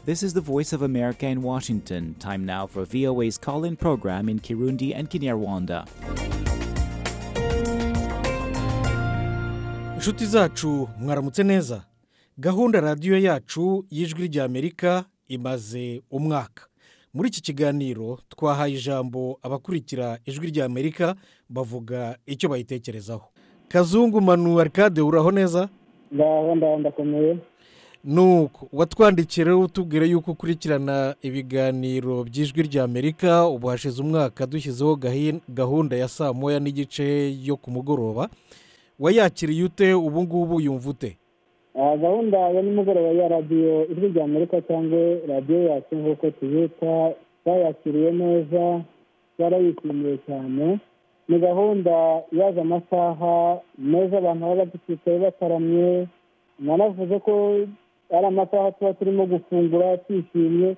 This is the Voice of America in Washington. Time now for VOA's call in program in Kirundi and Kinyarwanda. inshuti zacu mwaramutse neza gahunda radiyo yacu y'ijwi ry'amerika imaze umwaka muri iki kiganiro twahaye ijambo abakurikira ijwi ry'amerika bavuga icyo bayitekerezaho kazungu manu arikade uraho neza ngaho ndaho ndakomeye nuko watwandikira utubwire yuko ukurikirana ibiganiro by'ijwi ry'amerika ubu hashize umwaka dushyizeho gahi- gahunda ya saa moya n'igice yo ku mugoroba wayakiriye ute ubu ngubu yumva ute Ah, gahunda ya nimugoroba ya radiyo ijwi rya amerika cyangwa radiyo yacu nk'uko tubita bayakiriye neza barayishimiye cyane ni gahunda yaje amasaha meza abantu baba bagifite bataramye nanavuze ko ari amasaha tuba turimo gufungura twishimye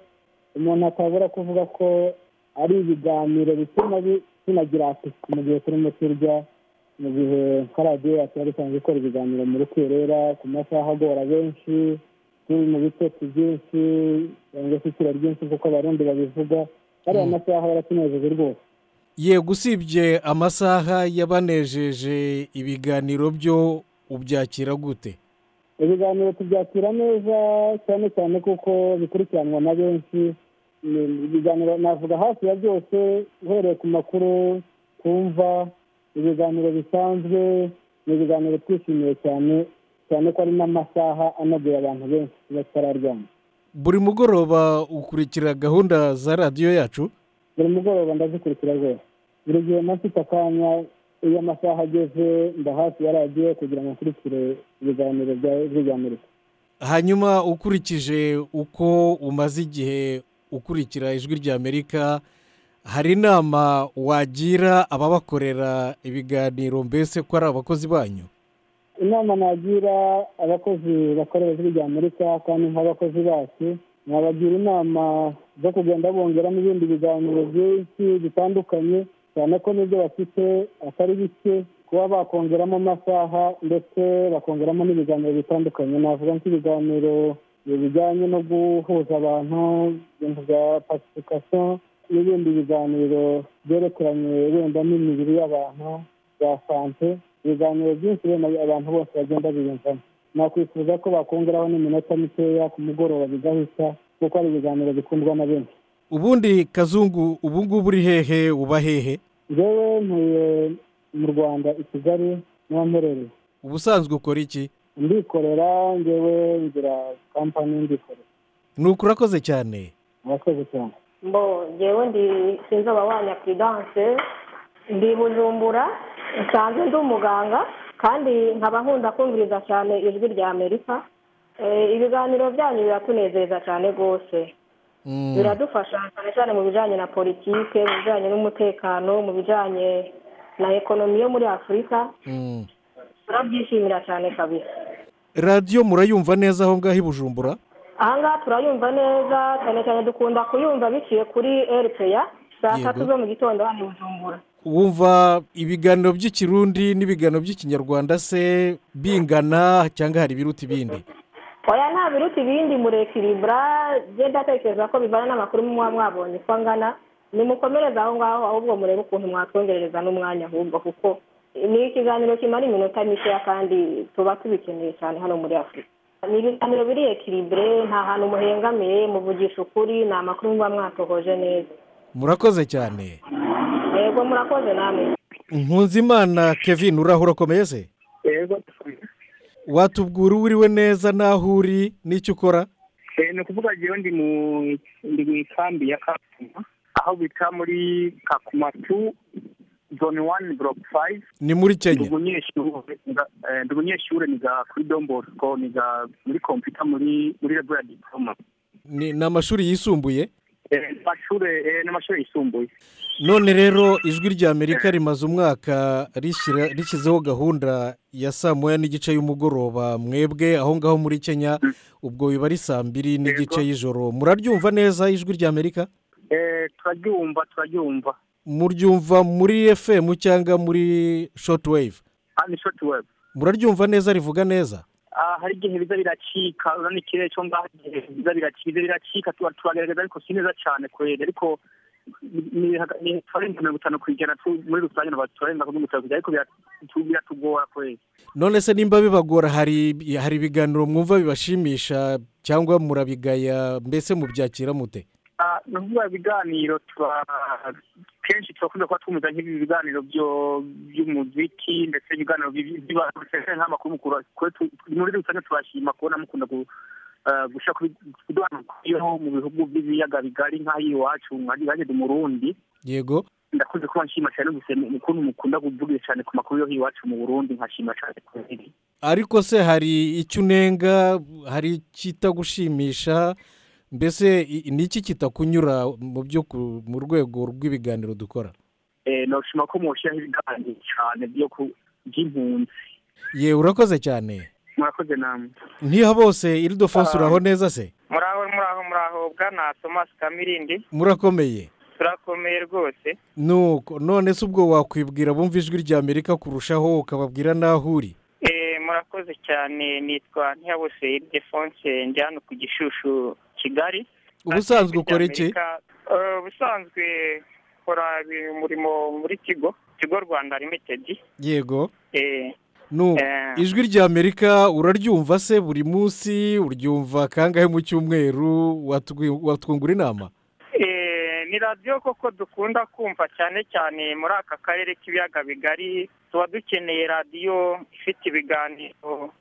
umuntu atabura kuvuga ko ari ibiganiro bituma bi- tunagira isuku mu gihe turimo turya mu gihe nka radiyo yacu yari isanzwe ikora ibiganiro muri kwerera ku masaha agora benshi turi mu bitotsi byinshi cyangwa se isura ryinshi kuko abarundi babivuga ariya masaha yaratunejeje rwose yego usibye amasaha yabanejeje ibiganiro byo ubyakira gute ibiganiro tubyakira neza cyane cyane kuko bikurikiranwa na benshi Ni- ibiganiro navuga hafi ya byose uhereye ku makuru twumva ibiganiro bisanzwe ni ibiganiro twishimiye cyane cyane ko ari n'amasaha anogeye abantu benshi batararyama buri mugoroba ukurikira gahunda za radiyo yacu buri mugoroba ndazikurikira rwose buri gihe mfite akanya iyo amasaha ageze nda hafi ya radiyo kugira ngo nkurikire ibiganiro bya Ijwi rya amerika hanyuma ukurikije uko umaze igihe ukurikira ijwi ry'amerika hari inama wagira ababakorera ibiganiro mbese ko ari abakozi banyu inama nagira abakozi bakorera ijwi rya amerika kandi nk'abakozi bacu nabagira inama zo kugenda bongeramo ibindi biganiro byinshi bitandukanye cyane ko n'ibyo bafite atari bike kuba bakongeramo amasaha ndetse bakongeramo n'ibiganiro bitandukanye navuga nk'ibiganiro bijyanye no guhuza abantu ibintu bya pasifikasiyo n'ibindi biganiro byerekeranye wenda n'imibiri y'abantu bya sante ibiganiro byinshi bene abantu bose bagenda biyumvamo nakwifuza ko bakongeraho n'iminota mikeya ku mugoroba bigahita kuko ari ibiganiro bikundwa na benshi ubundi kazungu ubu ngubu uri hehe uba hehe njyewe ntuye mu rwanda i kigali niho mperereye ubusanzwe ukora iki ndikorera njyewe ngira kampani ndikorera ni ukurakoze cyane murakoze cyane bo ngewe ndi sinzi abawanya puridanse ndi bujumbura nsanzwe ndi umuganga kandi nkaba nkunda kumviriza cyane ijwi rya amerika Eh, ibiganiro byanyu biratunezeza cyane rwose Mm. biradufasha cyane cyane mu bijyanye na politike mu bijyanye n'umutekano mu bijyanye na ekonomi yo muri afurika Mm. turabyishimira cyane kabisa radiyo murayumva neza aho ngaho i bujumbura aha ngaha turayumva neza cyane cyane dukunda kuyumva biciye kuri eripeya saa Yego. tatu zo mu gitondo hano i bujumbura wumva ibiganiro by'ikirundi n'ibiganiro by'ikinyarwanda se bingana cyangwa hari ibiruta ibindi oya nta biruta ibindi murekiribura bye ndatekereza ko bivana n'amakuru muba mwabonye uko angana nimukomereze aho ngaho ahubwo murebe ukuntu mwatwongerereza n'umwanya ahubwo kuko ni ikiganiro kimara iminota mikeya kandi tuba tubikeneye cyane hano muri afurika ni ibiganiro biri ekiribure nta hantu muhengamiye muvugisha ukuri ni amakuru muba mwatohoje neza murakoze cyane yego murakoze namwe nkunzimana kevin urahura ukomeye se yego watubwira uwo uriwe neza n'aho uri n'icyo ukora Eh, ni ukuvuga jewe ndi mu ndi mu ikambi ya kakuma aho bita muri kakuma tu zone wani buroke fayive ni muri ndi kenya umunyeshure nga- eh, ndi umunyeshure niga kuri don bosco niga muri kompiyuta muri muri rebo ya diporoma ni ni amashuri yisumbuye Eh, amashure eh, ni amashure yisumbuye none rero ijwi ry'amerika rimaze umwaka rishyira- rishyizeho gahunda ya saa moya n'igice y'umugoroba mwebwe aho ngaho muri kenya ubwo biba ari saa mbiri n'igice y'ijoro muraryumva neza ijwi ry'amerika Eh, turaryumva turaryumva muryumva muri fm cyangwa muri shoti weyive hano shoti webu muraryumva neza rivuga neza hari igihe biza biracika urabona ikirere cyo ngaho igihe biza biracika biracika turagerageza ariko si neza cyane kureba ariko ni tuwarenga mirongo itanu ku ijana muri rusange tuwarenga mirongo itanu ku ijana ariko biratugora kureba none se nimba bibagora hari hari ibiganiro mwumva bibashimisha cyangwa murabigaya mbese mubyakira mute ni ukuvuga ibiganiro kenshi turakunda kuba twumva nk'ibi biganiro by'umuziki ndetse ibiganiro biba nk'amakuru mukuru muri rusange turashima kubona mukunda gushaka kuduhanaguyeho mu bihugu by'ibiyaga bigari nk'aho iwacu mwageze murundi yego ndakunze kuba nshima cyane gusa ukuntu mukunda kuvugira cyane ku makuru yo iwacu mu burundi nkashima cyane kubera ariko se hari icyo unenga hari ikitagushimisha mbese ni iki kitakunyura mu byo mu rwego rw'ibiganiro dukora ntushima ko mushyiraho ibiganiro cyane by'impunzi yewe urakoze cyane murakoze namwe ntiha bose irido fose uraho neza se muraho muraho muraho bwana tomasi kamirindi murakomeye turakomeye rwose nuko none se ubwo wakwibwira bumva ijwi rya amerika kurushaho ukababwira n'aho uri murakoze cyane nitwa ntihabose defonse njyana ku gishushu kigali ubusanzwe ukora iki ubusanzwe ukora umurimo muri kigo kigo rwanda limitedi yego ijwi rya amerika uraryumva se buri munsi uryumva kangahe mu cyumweru watwungura inama ni radiyo koko dukunda kumva cyane cyane muri aka karere k'ibiyaga bigari tuba dukeneye radiyo ifite ibiganiro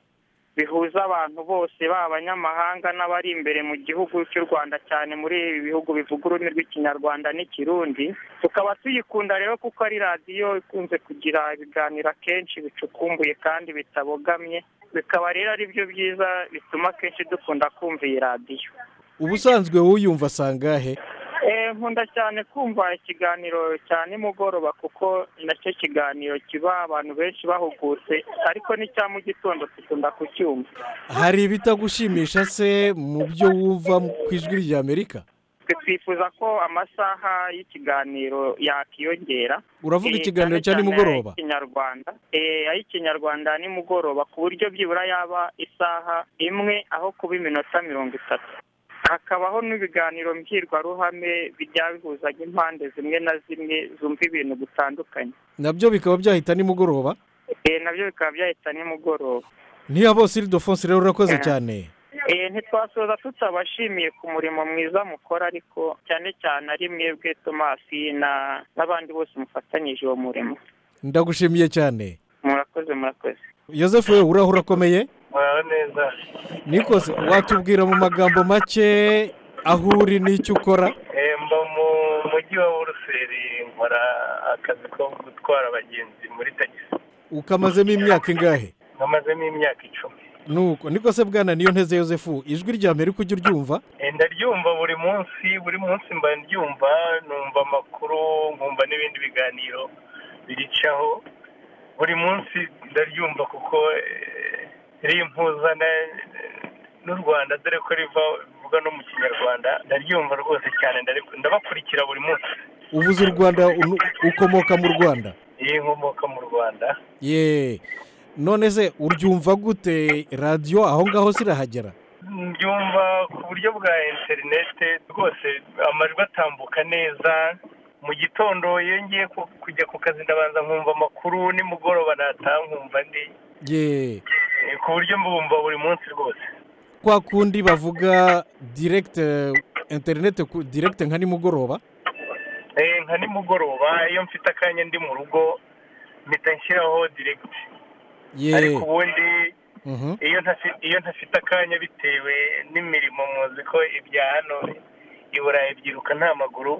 bihuza abantu bose baba abanyamahanga n'abari imbere mu gihugu cy'u rwanda cyane muri ibi bihugu bivuga ururimi rw'ikinyarwanda n'ikirundi tukaba tuyikunda rero kuko ari radiyo ikunze kugira ibiganiro akenshi bicukumbuye kandi bitabogamye bikaba rero ari byo byiza bituma akenshi dukunda kumva iyi radiyo ubusanzwe wuyumva sangahe nkunda cyane kumva ikiganiro cya nimugoroba kuko nacyo kiganiro kiba abantu benshi bahugutse ariko n'icya mu gitondo dukunda kucyumva hari ibitagushimisha se mu byo wumva ku ijwi rya amerika twifuza ko amasaha y'ikiganiro yakiyongera uravuga ikiganiro cya nimugoroba ay'ikinyarwanda ay'ikinyarwanda nimugoroba ku buryo byibura yaba isaha imwe aho kuba iminota mirongo itatu hakabaho n'ibiganiro mbwirwaruhame bijya bihuza impande zimwe na zimwe zumva ibintu bitandukanye nabyo bikaba byahita nimugoroba nabyo bikaba byahita nimugoroba niya bose irido fonse rero urakoze cyane ntitwasoza tutabashimiye ku murimo mwiza mukora ariko cyane cyane ari mwebwe tomasi n'abandi bose mufatanyije uwo murimo ndagushimiye cyane murakoze murakoze yosefu we uraho urakomeye neza nikose watubwira mu magambo make aho uri n'icyo ukora mba mu mujyi wa buruseli nkora akazi ko gutwara abagenzi muri tagisi ukamazemo imyaka ingahe nkamazemo imyaka icumi nuko niko se bwana niyo nteze yosefu ijwi rya mbere ujya uryumva ndaryumva buri munsi buri munsi mba ndyumva numva amakuru nkumva n'ibindi biganiro biricaho buri munsi ndaryumva kuko rimpuzana n'u rwanda dore ko riva rivuga no mu kinyarwanda ndaryumva rwose cyane ndabakurikira buri munsi uvuze u rwanda ukomoka mu rwanda iyi nkomoka mu rwanda ye none se uryumva gute radiyo aho ngaho zirahagera mbyumva ku buryo bwa interinete rwose amajwi atambuka neza mu gitondo iyo ngiye kujya ku kazi ndabanza nkumva amakuru nimugoroba nataha nkumva ndi ye ku buryo mbumva buri munsi rwose kwa kundi bavuga direkite interinete direkite nka nimugoroba nka nimugoroba iyo mfite akanya ndi mu rugo mpita nshyiraho direkite ariko ubundi iyo ntafite akanya bitewe n'imirimo muzi ko ibya hano i burayi byiruka nta maguru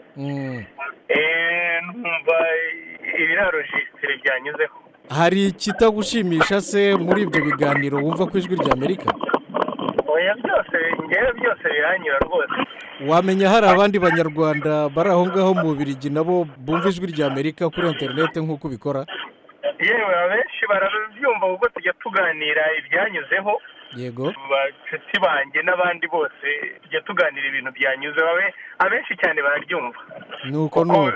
numva ibiriya rojisitire byanyuzeho hari ikitagushimisha se muri ibyo biganiro wumva ku ijwi rya amerika oya byose ngewe byose biranyura rwose wamenya hari abandi banyarwanda bari aho ngaho mu birigi nabo bumva ijwi rya amerika kuri interinete nk'uko ubikora yewe abenshi barabyumva kuko tujya tuganira ibyanyuzeho yego bacuti banjye n'abandi bose tujya tuganira ibintu byanyuze abenshi cyane bararyumva nuko nuko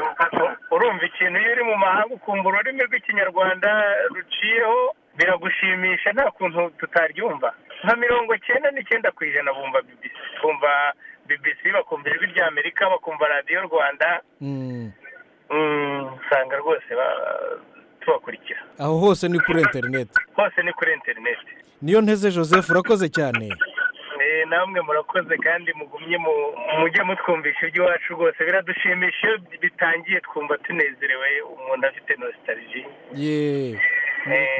urumva ikintu iyo uri mu mahanga ukumva ururimi rw'ikinyarwanda ruciyeho biragushimisha nta kuntu tutaryumva nka mirongo icyenda n'icyenda ku ijana bumva bibisi bumva bibisi bakumva ijwi rya amerika bakumva radiyo rwanda usanga rwose tubakurikira aho hose ni kuri interineti hose ni kuri interineti niyo nteze joseph urakoze cyane namwe murakoze kandi mugumye mujye mutwumvisha iby'iwacu rwose biradushimisha iyo bitangiye twumva tunezerewe umuntu afite nositariji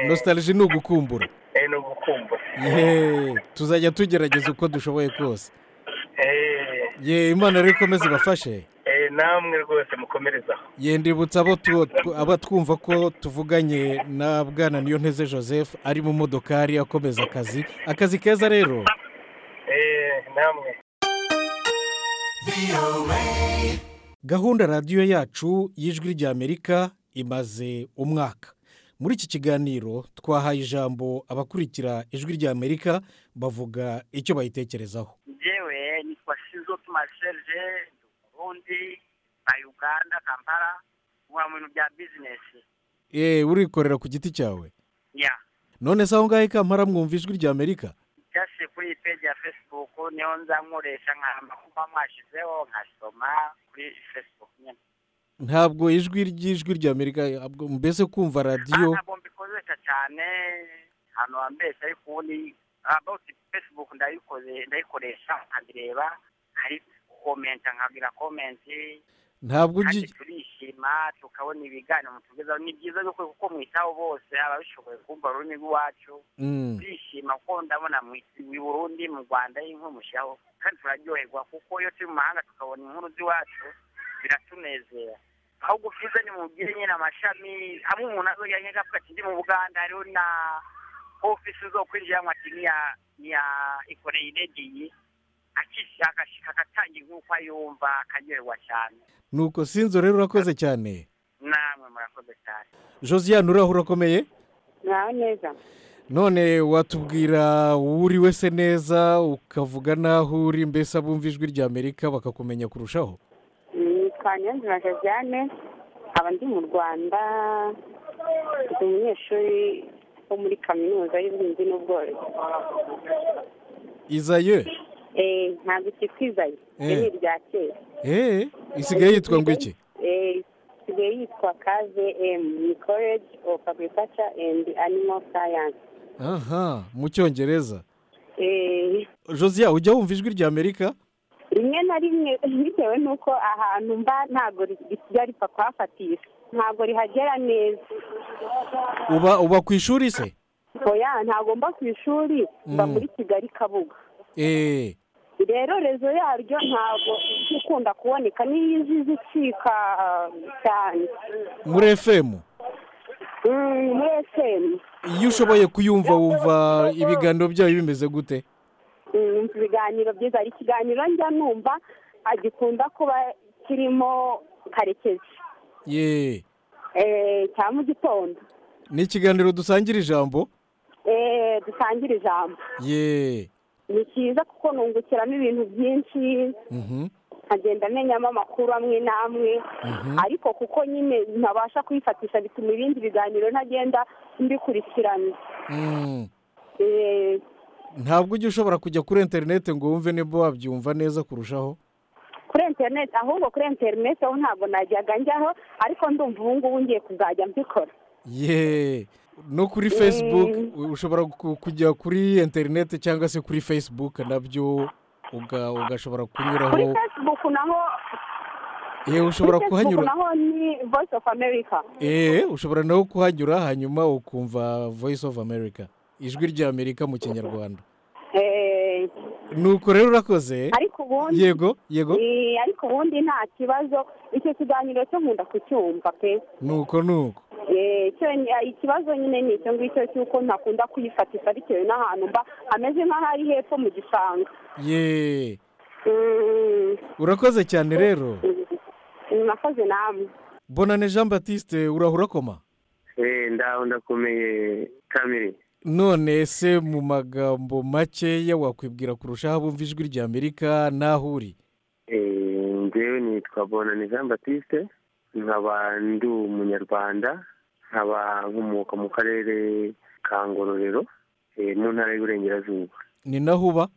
nositariji ni ugukumbura ni ugukumbura tuzajya tugerageza uko dushoboye kose yeee imana rero ikomeze ibafashe namwe rwose mukomerezaho yendibutsa abo twumva ko tuvuganye na bwana niyo nteze joseph ari mu modokari akomeza akazi akazi keza rero gahunda radiyo yacu y'ijwi ry'amerika imaze umwaka muri iki kiganiro twahaye ijambo abakurikira ijwi ry'amerika bavuga icyo bayitekerezaho yewe nitwa shizo tumasherije ubundi na uganda kampala uba mu bintu bya bizinesi eee urikorera ku giti cyawe ya none se aho ngaho kampala mwumva ijwi ry'amerika byashyizwe kuri iyi peji ya fesibuku niyo nza nkoresha nk'amakuru mwashyizeho nkasoma kuri fesibuku nyine ntabwo ijwi ry'ijwi ry'amerika mbese kumva radiyo ntabwo mbikoresha cyane ahantu hambese ariko ubundi abawuti fesibuku ndayikoresha nkabireba ariko komenta nkabwira komenti ntabwo kandi turishima tukabona ibiganiro mutugezaho ni byiza kuko mwitaho bose ababishoboye kumva ururimi rw'iwacu turishima kuko ndabona i burundi mu rwanda y'inkuru mushyiraho kandi turaryoherwa kuko iyo turi mu mahanga tukabona inkuru z'iwacu biratunezera aho gufiza ni mu nyine amashami hamwe umuntu azongera nk'avuga ati ndi mu buganda hariho na ofisi zo kwinjiramo ati niya ikoreye iregiye akishaka agatanga ink'uko yumva akaryoherwa cyane nuko sinzo rero urakoze cyane namwe murakoze cyane josiane uraho urakomeye nawe neza none watubwira uri wese neza ukavuga n'aho uri mbese abumva ijwi ry'amerika bakakumenya kurushaho nitwa nyanzira josiane aba ndi mu rwanda ndi umunyeshuri wo muri kaminuza y'ubuhinzi n'ubworozi izaye ntabwo ikitwizaye ni irya kera isigaye yitwa ngo iki isigaye yitwa kave emu ni koreji ofu agurikaca endi animo sayansi aha mu cyongereza josiya ujya wumva ijwi rya amerika rimwe na rimwe bitewe n'uko ahantu mba ntabwo risigaye ripfa kuhafatisha ntabwo rihagera neza uba uba ku ishuri se oya ntabwo mba ku ishuri mba muri kigali kabuga rero rezo yaryo ntabwo ikunda kuboneka niyo izi zicika cyane muri efemu muri efemu iyo ushoboye kuyumva wumva ibiganiro byayo bimeze gute ibiganiro byiza hari ikiganiro njya numva agikunda kuba kirimo karekezi yeee cya mu gitondo ni ikiganiro dusangira ijambo eee dusangira ijambo yeee ni cyiza kuko nungukiramo ibintu byinshi nkagenda amenyamo amakuru amwe n'amwe ariko kuko nyine ntabasha kuyifatisha bituma ibindi biganiro ntagenda mbikurikirana ntabwo ujya ushobora kujya kuri interineti ngo wumve niba wabyumva neza kurushaho kuri interineti ahubwo kuri interineti aho ntabwo najyaga njyaho ariko ndumva ubu ngubu ngiye kuzajya mbikora yeee no kuri fesibuke ushobora kujya kuri interineti cyangwa se kuri fesibuke nabyo ugashobora kunyuraho kuri fesibuke naho yewe ushobora kuhanyura naho ni voyisi ofu amerika eee ushobora naho kuhanyura hanyuma ukumva voyisi ofu amerika ijwi rya amerika mu kinyarwanda nuko rero urakoze ariko ubundi yego yego ariko ubundi nta kibazo icyo kiganiro cyo nkunda kucyumva pe nuko nuko ikibazo nyine ni icyo ngicyo cy'uko ntakunda kuyifatisha bitewe n'ahantu mba hameze nk'aho ari hepfo mu gishanga yeee urakoze cyane rero mwakoze namwe bonane jean batiste urahura koma ndaho ndakomeye kamere none se mu magambo makeya wakwibwira kurushaho bumva ijwi rya amerika n'aho uri ngewe nitwa bonane jean batiste nkaba ndi umunyarwanda nkaba nkomoka mu karere ka ngororero mu ntara y'uburengerazuba ni naho uba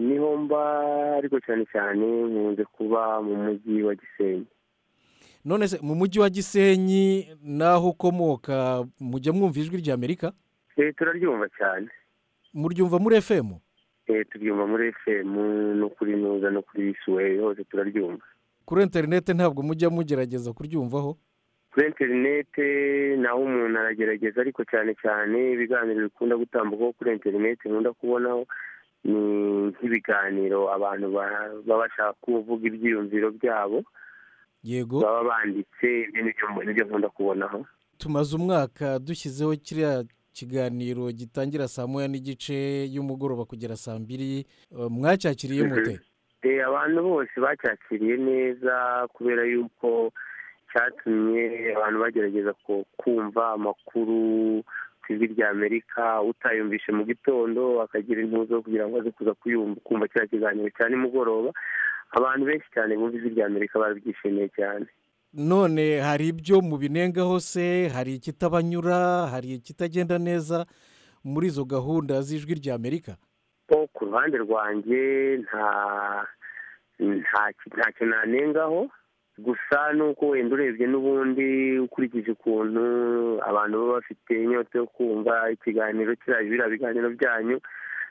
niho mba ariko cyane cyane nkunze kuba mu mujyi wa gisenyi none se mu mujyi wa gisenyi n'aho ukomoka mujya mwumva ijwi ry'amerika turaryumva cyane muryumva muri efemu turyumva muri efemu no kuri nuza no kuri suwe hose turaryumva kuri interinete ntabwo mujya mugerageza kuryumvaho kuri interinete naho umuntu aragerageza ariko cyane cyane ibiganiro bikunda gutambukaho kuri interinete nkunda kubonaho ni nk'ibiganiro abantu baba bashaka kuvuga ibyiyumviro byabo yego baba banditse n'ibyo nkunda kubonaho tumaze umwaka dushyizeho kiriya kiganiro gitangira saa moya n'igice y'umugoroba kugera saa mbiri mwacyakiriye mute abantu bose bacyakiriye neza kubera yuko cyatumye abantu bagerageza kumva amakuru ku ijwi rya amerika utayumvishe mu gitondo akagira intuzo kugira ngo aze kuza kumva kiriya kiganiro cya nimugoroba abantu benshi cyane bumva ijwi rya amerika barabyishimiye cyane none hari ibyo mu binengaho se hari ikitabanyura hari ikitagenda neza muri izo gahunda z'ijwi rya amerika ku ruhande rwanjye nta ntacyo nanengaho gusa nuko wenda urebye n'ubundi ukurikije ukuntu abantu baba bafite inyota yo kumva ikiganiro kiriya biriya biganiro byanyu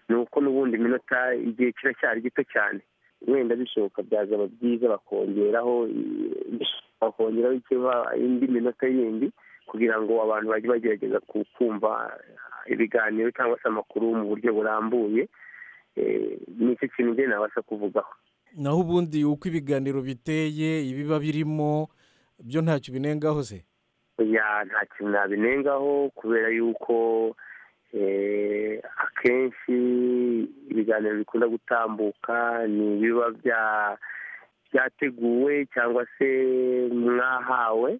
ni uko n'ubundi iminota igihe kiracyari gito cyane wenda bishoboka byazaba byiza bakongeraho bakongeraho indi minota yindi kugira ngo abantu bajye bagerageza kumva ibiganiro cyangwa se amakuru mu buryo burambuye nicyo kintu njye nabasha kuvugaho naho ubundi uko ibiganiro biteye ibiba birimo byo ntacyo binengaho se nta kintu nabinengaho kubera yuko akenshi ibiganiro bikunda gutambuka ni ibiba byateguwe cyangwa se mwahawe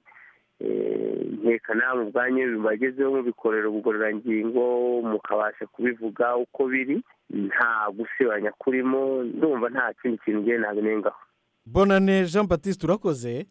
nkeka nawe mu bwanyu bibagezeho mubikorera ubugororangingo mukabasha kubivuga uko biri nta gusebanya kurimo ndumva nta kindi kintu ngiye nabinengaho bonane jean batiste urakoze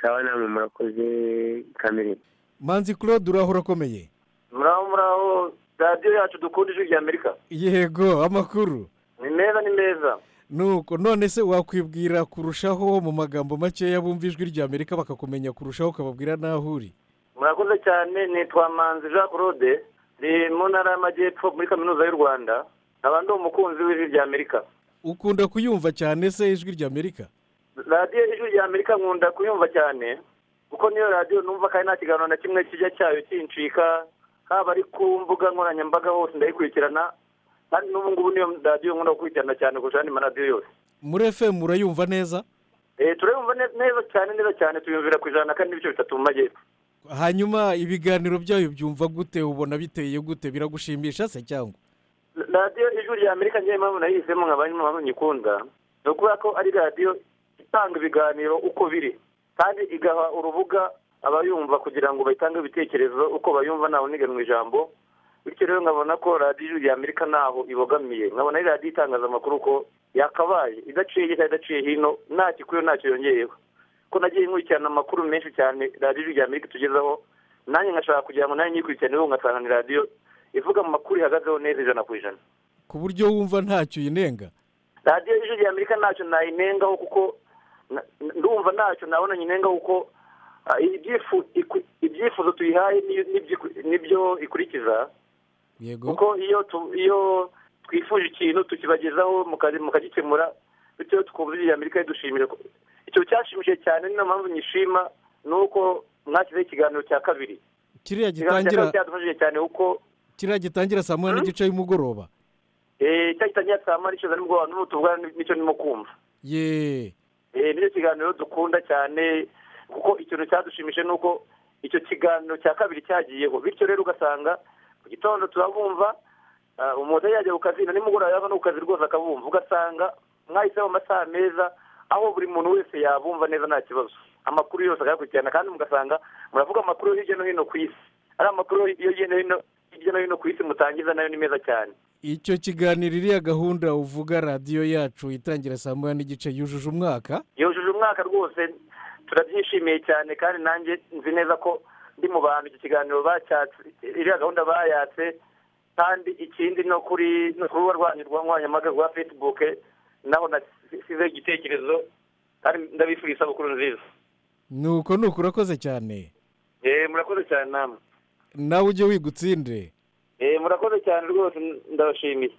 sawa namwe murakoze kamere manzi claude urahora akomeye muraho muraho radiyo yacu dukunda ijwi rya amerika yego amakuru ni meza ni meza nuko none se wakwibwira kurushaho mu magambo makeya bumva ijwi rya amerika bakakumenya kurushaho ukababwira n'aho uri murakoze cyane nitwa manzi jean claude ni mu ntara y'amajyepfo muri kaminuza y'u rwanda nkaba ndi umukunzi w'ijwi rya amerika ukunda kuyumva cyane se ijwi rya amerika radiyo ijwi rya amerika nkunda kuyumva cyane kuko niyo radiyo numva kandi nta kiganiro na kimwe kijya cyayo kincika haba ari ku mbuga nkoranyambaga hose ndayikurikirana kandi n'ubu ngubu niyo radiyo nkunda gukurikirana cyane kurusha andi maradiyo yose muri efemu urayumva neza turayumva neza cyane neza cyane tuyumvira ku ijana kandi n'ibice bitatu mu majyepfo hanyuma ibiganiro byayo byumva gute ubona biteye gute biragushimisha se cyangwa radiyo ijwi rya amerika niyo mpamvu nayihisemo nka banki mpamvu nyikunda ni ukubera ko ari radiyo itanga ibiganiro uko biri kandi igaha urubuga abayumva kugira ngo batange ibitekerezo uko bayumva ntawe uniga mu ijambo bityo rero nkabona ko radiyo ya amerika ntaho ibogamiye nkabona ari radiyo itangaza amakuru ko yakabaye idaciye hirya idaciye hino nta gikwiye ntacyo yongeyeho ko nagiye nkurikirana amakuru menshi cyane radiyo ya amerika itugezaho nanjye ngashaka kugira ngo nanjye nyikurikireho ngasanga ni radiyo ivuga mu makuru ihagazeho neza ijana ku ijana ku buryo wumva ntacyo uyinenga radiyo ya amerika ntacyo nayinengaho kuko ndumva ntacyo nabona nyinengaho kuko ibyifuzo tuyihaye nibyo ikurikiza kuko iyo iyo twifuje ikintu tukibagezaho mukagikemura bityo tukumva ijwi rya amerika ridushimira icyo cyashimishije cyane niyo mpamvu nyishima ni uko mwashyizeho ikiganiro cya kabiri kiriya gitangira cyadufashije cyane kuko kiriya gitangira saa moya n'igice y'umugoroba cya gitangira saa moya n'igice nimugoroba n'ubu tuvugana n'icyo ndimo kumva yeee nicyo kiganiro dukunda cyane kuko ikintu cyadushimije ni uko icyo kiganiro cya kabiri cyagiyeho bityo rero ugasanga mu gitondo turabumva umuntu yajya ku kazi na nimugoroba yava no ku kazi rwose akabumva ugasanga mwahisemo amasaha meza aho buri muntu wese yabumva neza nta kibazo amakuru yose akayakurikirana kandi mugasanga muravuga amakuru hirya no hino ku isi ari amakuru hirya no hino hirya no hino ku isi mutangiza nayo ni meza cyane icyo kiganiro iriya gahunda uvuga radiyo yacu itangira saa moya n'igice yujuje umwaka yujuje umwaka rwose turabyishimiye cyane kandi nanjye nzi neza ko ndi mu bantu iki kiganiro bacyatse iriya gahunda bayatse kandi ikindi no kuri ruba rwanyu rwa nkoranyambaga rwa fesibuke naho nasize igitekerezo kandi ndabifuriza isabukuru nziza ni uko ni uko urakoze cyane eee murakoze cyane namwe nawe ujye wigutsinde eee murakoze cyane rwose ndabashimiye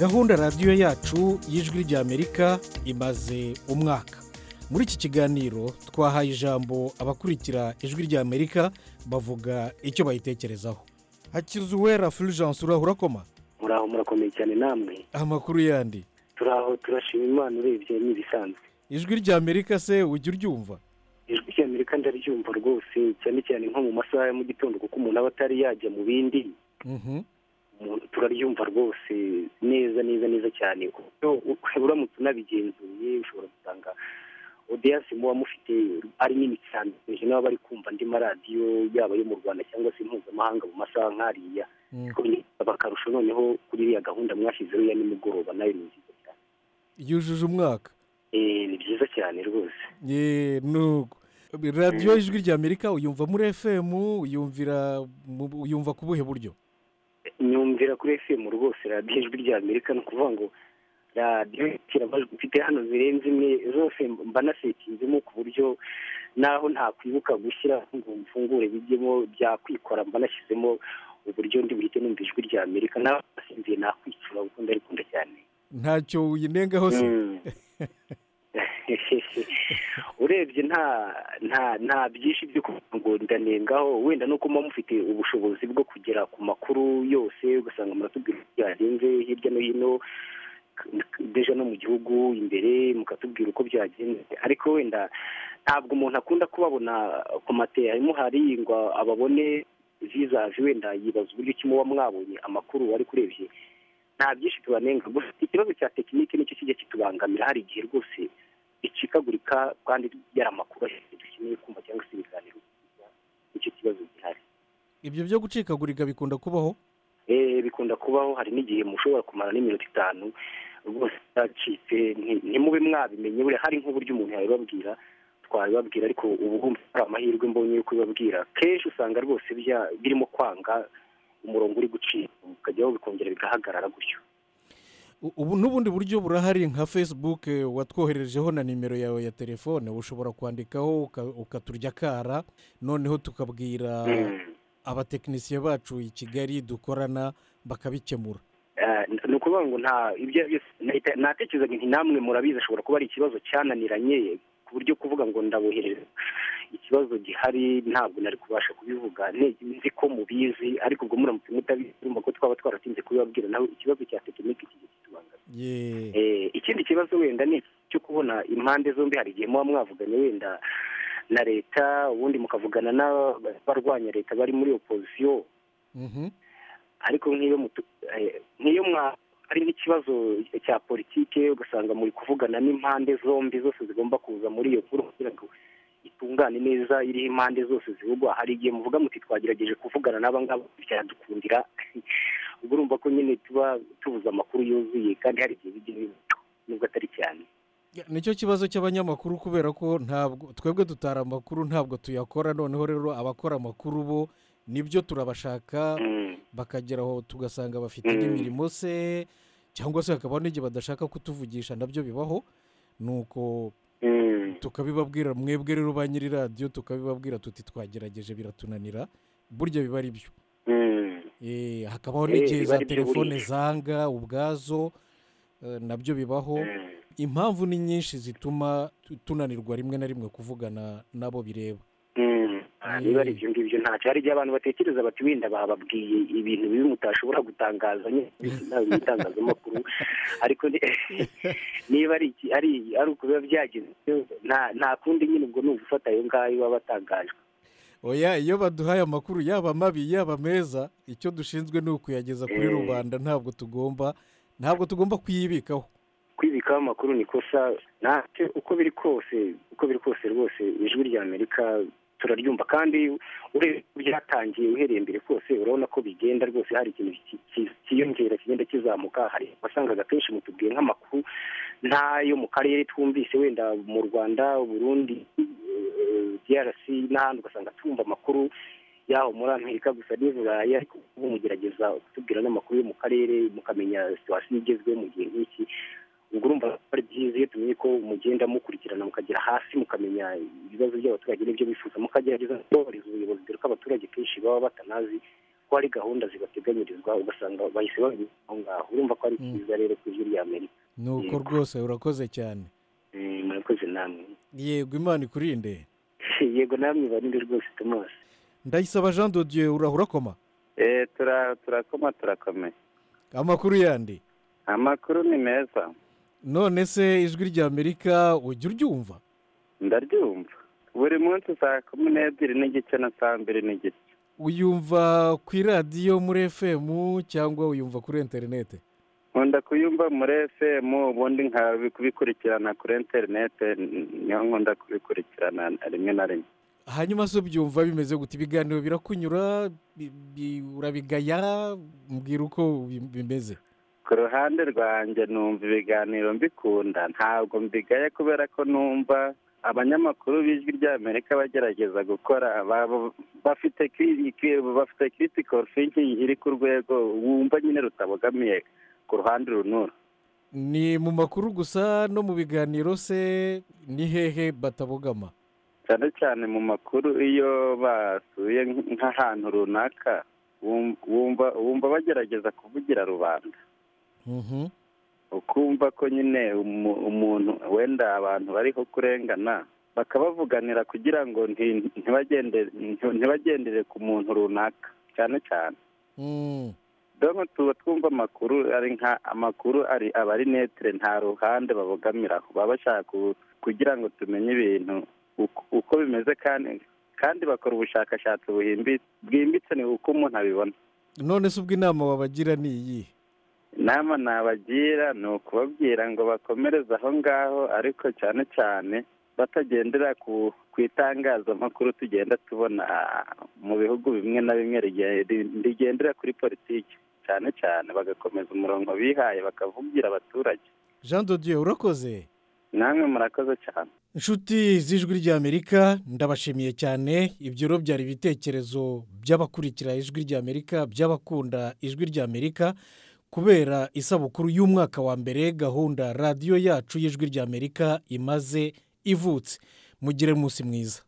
gahunda radiyo yacu y'ijwi ry'amerika imaze umwaka muri iki kiganiro twahaye ijambo abakurikira ijwi ry'amerika bavuga icyo bayitekerezaho hakiza uwera fulgence uraho urakoma muraho murakomeye cyane namwe amakuru yandi turaho turashima imana urebye n'ibisanzwe ijwi ry'amerika se ujya uryumva ijwi ry'amerika ndaryumva rwose cyane cyane nko mu masaha ya mu gitondo kuko umuntu aba atari yajya mu bindi turaryumva rwose neza neza neza cyane kuko uramutse unabigenzuye ushobora gusanga odeyasi muba mufite ari nini cyane benshi n'aba bari kumva andi maradiyo yaba ayo mu rwanda cyangwa se mpuzamahanga mu masaha nk'ariya bakarusha noneho kuri iriya gahunda mwashyizeho ya nimugoroba nayo ni nziza cyane yujuje umwaka ni byiza cyane rwose nuko radiyo y'ijwi ry'amerika uyumva muri efemu uyumva ku buhe buryo nyumvira kuri efemu rwose radiyo ijwi rya amerika ni ukuvuga ngo radiyo amajwi mfite hano zirenze imwe zose mba nasekinzemo ku buryo naho ntakwibuka gushyira ngo mfungure bijyemo byakwikora mba nashyizemo uburyo ndi buhite numva ijwi rya amerika naho nasinziye nakwicura kuko ndarikunda cyane ntacyo uyinengaho se urebye nta nta nta byinshi byo ngo ndanengaho wenda nuko muba mufite ubushobozi bwo kugera ku makuru yose ugasanga muratubwira uko byagenze hirya no hino deja no mu gihugu imbere mukatubwira uko byagenze ariko wenda ntabwo umuntu akunda kubabona ku matera harimo hariyingwa ababone vizaje wenda yibaza uburyo ki muba mwabonye amakuru wari kurebye nta byinshi tubanenga gusa ikibazo cya tekinike nicyo kijya kitubangamira hari igihe rwose icikagurika kandi yari amakuru ashyitse dukeneye kumva cyangwa se ibiganiro nicyo kibazo gihari ibyo byo gucikagurika bikunda kubaho eee bikunda kubaho hari n'igihe mushobora kumara n'iminota itanu rwose byacitse ntimube mwabimenye buriya hari nk'uburyo umuntu yabibabwira twabibabwira ariko ubu bwumva ari amahirwe mbonye yo kubibabwira kenshi usanga rwose birimo kwanga umurongo uri gucika ukajyaho bikongera bigahagarara gutyo ubu n'ubundi buryo burahari nka fesibuke watwoherejeho na nimero yawe ya telefone ushobora kwandikaho ukaturya akara noneho tukabwira abatekinisiye bacu i kigali dukorana bakabikemura ni ukuvuga ngo nta ibyo natekerezaga nti namwe murabizi ashobora kuba ari ikibazo cyananiranye ku buryo kuvuga ngo ndabohereza ikibazo gihari ntabwo nari kubasha kubivuga nzi ko mubizi ariko ubwo muramutse mutabizi ko twaba twaratinze kubibabwira nawe ikibazo cya tekinike kigiye ikindi kibazo wenda ni icyo kubona impande zombi hari igihe muba mwavuganye wenda na leta ubundi mukavugana n'abarwanya leta bari muri opozisiyo ariko nk'iyo hari n'ikibazo cya politike ugasanga muri kuvugana n'impande zombi zose zigomba kuza muri iyo nkuru kugira ngo itungane neza iriho impande zose zivugwa hari igihe muvuga muti twagerageje kuvugana n'aba ngaba byadukundira ubwo urumva ko nyine tuba tubuze amakuru yuzuye kandi hari igihe bijya bibaho nubwo atari cyane nicyo kibazo cy'abanyamakuru kubera ko ntabwo twebwe dutara amakuru ntabwo tuyakora noneho rero abakora amakuru bo nibyo turabashaka bakageraho tugasanga bafite n'imirimo se cyangwa se hakabaho n'igihe badashaka kutuvugisha nabyo bibaho ni uko tukabibabwira mwebwe rero ba nyiri radiyo tukabibabwira tuti twagerageje biratunanira burya biba ari byo hakabaho n'igihe za telefone zanga ubwazo nabyo bibaho impamvu ni nyinshi zituma tunanirwa rimwe na rimwe kuvugana n'abo bireba niba ari ibyo ngibyo ntacyo hari igihe abantu batekereza bati wenda bababwiye ibintu bibi mutashobora gutangaza nawe mu itangazamakuru ariko niba ari uko biba byagenze nta kundi nyine ubwo ni ugufata ayo ngayo aba atangajwe oya iyo baduhaye amakuru yaba mabi yaba meza icyo dushinzwe ni ukuyageza kuri rubanda ntabwo tugomba ntabwo tugomba kuyibikaho kwibikaho amakuru ni kosa ntacyo uko biri kose uko biri kose rwose ijwi rya amerika turaryumva kandi urebye byatangiye uhereye mbere kose urabona ko bigenda rwose hari ikintu cyiyongera kigenda kizamuka hari wasangaga kenshi mutubwiye nk'amakuru n'ayo mu karere twumvise wenda mu rwanda burundi drc n'ahandi ugasanga twumva amakuru yaho muri amerika gusa n'iburayi ariko ubu mugerageza kutubwira n'amakuru yo mu karere mukamenya situwasiyo igezweho mu gihe nk'iki ubwo urumva ari byiza iyo tumenye ko mugenda mukurikirana mukagera hasi mukamenya ibibazo by'abaturage n'ibyo bifuza mukagerageza kubahiriza ubuyobozi dore ko abaturage kenshi baba batanazi ko hari gahunda zibateganyirizwa ugasanga bahise babimenya aho ngaho urumva ko ari byiza rero ku ijwi rya amerika ni uko rwose urakoze cyane murakoze namwe yego imana ikurinde yego namwe barinde rwose tomasi ndayisaba jean dodiyo urakoma turakoma turakomeye amakuru yandi amakuru ni meza none se ijwi ry'amerika ujya uryumva ndaryumva buri munsi saa kumi n'ebyiri n'igice na saa mbiri n'igice uyumva ku iradiyo muri efemu cyangwa uyumva kuri interinete nkunda kuyumva muri efemu ubundi nkabikurikirana kuri interinete niyo nkunda kubikurikirana rimwe na rimwe hanyuma se ubyumva bimeze gute ibiganiro birakunyura urabigaya mbwira uko bimeze ku ruhande rwanjye numva ibiganiro mbikunda ntabwo mbigaya kubera ko numva abanyamakuru b'ijwi ry'amerika bagerageza gukora bafite critical thinking iri ku rwego wumva nyine rutabogamiye ku ruhande runura ni mu makuru gusa no mu biganiro se ni hehe batabogama cyane cyane mu makuru iyo basuye nk'ahantu runaka wumva bagerageza kuvugira rubanda ukumva ko nyine umuntu wenda abantu bariho kurengana bakabavuganira kugira ngo ntibagendere ku muntu runaka cyane cyane dore tuba twumva amakuru ari nka amakuru ari abari netere nta ruhande babogamiraho baba bashaka kugira ngo tumenye ibintu uko bimeze kandi kandi bakora ubushakashatsi bwimbitse ni uko umuntu abibona none se ubwo inama wabagira ni iyihe inama nabagira ni ukubabwira ngo bakomereze aho ngaho ariko cyane cyane batagendera ku itangazamakuru tugenda tubona mu bihugu bimwe na bimwe rigendera kuri politiki cyane cyane bagakomeza umurongo bihaye bakavugira abaturage jean dodiyo urakoze namwe murakoze cyane inshuti z'ijwi ry'amerika ndabashimiye cyane ibyo rero byari ibitekerezo by'abakurikira ijwi ry'amerika by'abakunda ijwi ry'amerika kubera isabukuru y'umwaka wa mbere gahunda radiyo yacu y'ijwi ry'amerika imaze ivutse mugire umunsi mwiza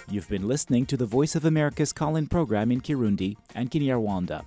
You've been listening to the Voice of America's call in program in Kirundi and Kinyarwanda.